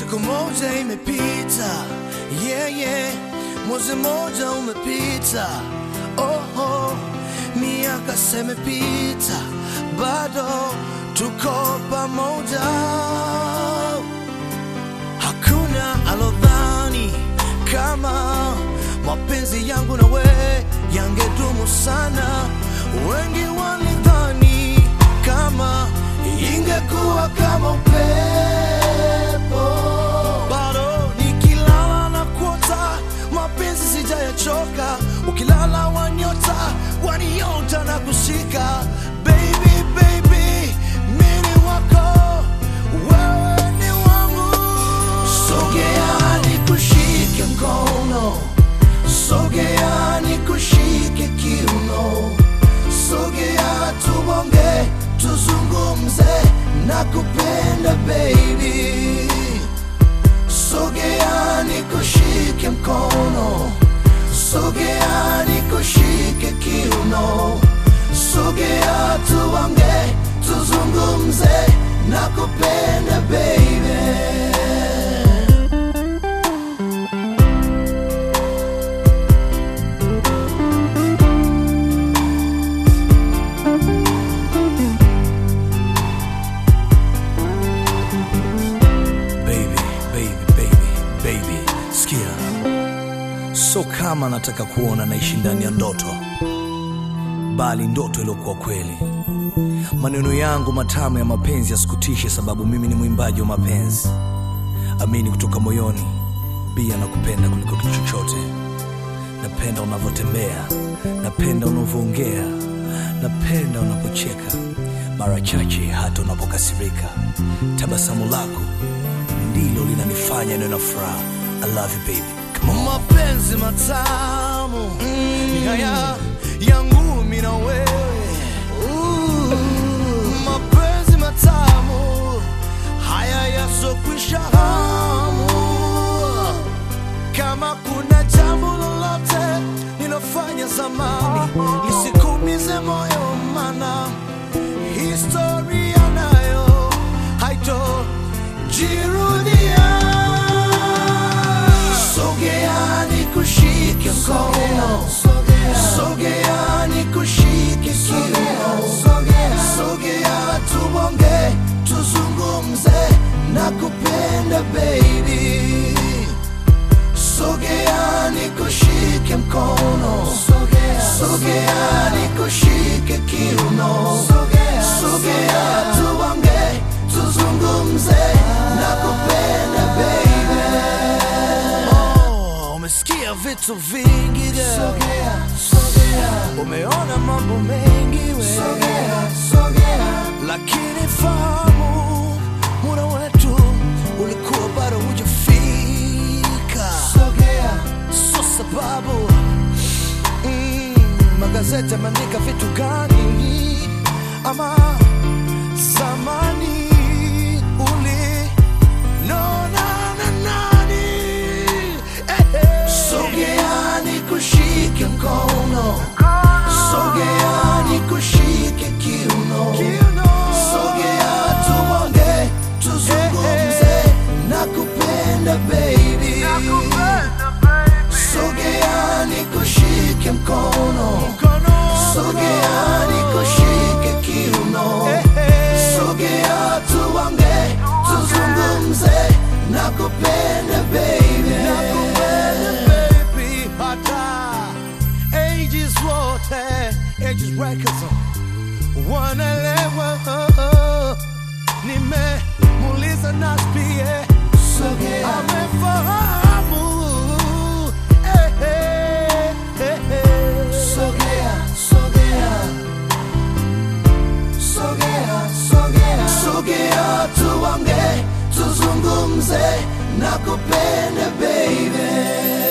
Siku moja imepita, yeah, yeah. Mwezi moja umepita, oh, oh. Miaka semepita, bado tuko pamoja. Hakuna alodhani kama mapenzi yangu na we yangedumu sana. Wengi walidhani kama ingekuwa kama upepo. Bado nikilala na kuota mapenzi sijayachoka, ukilala wanyota waniota na kushika. Baby, baby, mimi wako, wewe ni wangu. Sogea nikushike mkono, sogea nikushike kiuno, sogea tubonge, tuzungumze, nakupenda baby. Sogea nikushike mkono, sogea nikushike kiuno, sogea tuonge, tuzungumze, nakupenda baby. Baby, baby, baby, baby, sikia, so kama nataka kuona naishi ndani ya ndoto, bali ndoto iliyokuwa kweli. Maneno yangu matamu ya mapenzi yasikutishe, sababu mimi ni mwimbaji wa mapenzi. Amini kutoka moyoni, bia na kupenda kuliko kitu chochote. Napenda unavyotembea, napenda unavyoongea, napenda unapocheka, mara chache hata unapokasirika. Tabasamu lako ndilo linanifanya niwe na furaha. I love you baby. Come on. Mapenzi matamu ni haya yangu mimi na wewe. Mapenzi matamu haya yasokwisha hamu. Kama kuna jambo lolote ninafanya zamani lisikumize moyo, mana historia nayo haitojirudia. Sogea nikushike mkono, sogea nikushike kiuno, sogea tubonge, tuzungumze, nakupenda baby. Sogea nikushike mkono, sogea nikushike kiuno, sogea tuonge, tuzungumze, nakupenda baby. Oh, umesikia vitu vingi girl. Umeona mambo mengi we. Lakini fahamu muda wetu ulikuwa bado hujafika. So sababu mm, magazeti yameandika vitu gani ama zamani uli nona na nani eh, eh. Sogea nikushike mkono, sogea nikushike kiuno, sogea tuonge, tuzungumze, nakupenda baby. Sogea nikushike mkono, sogea nikushike kiuno, sogea tuonge, tuzungumze, nakupenda baby. baby, hata ages wote, ages records wanaelewa. Nimemuuliza Nas pia amefahamu. Eh, eh, eh, eh. Sogea tuonge, tuzungumze, nakupenda baby.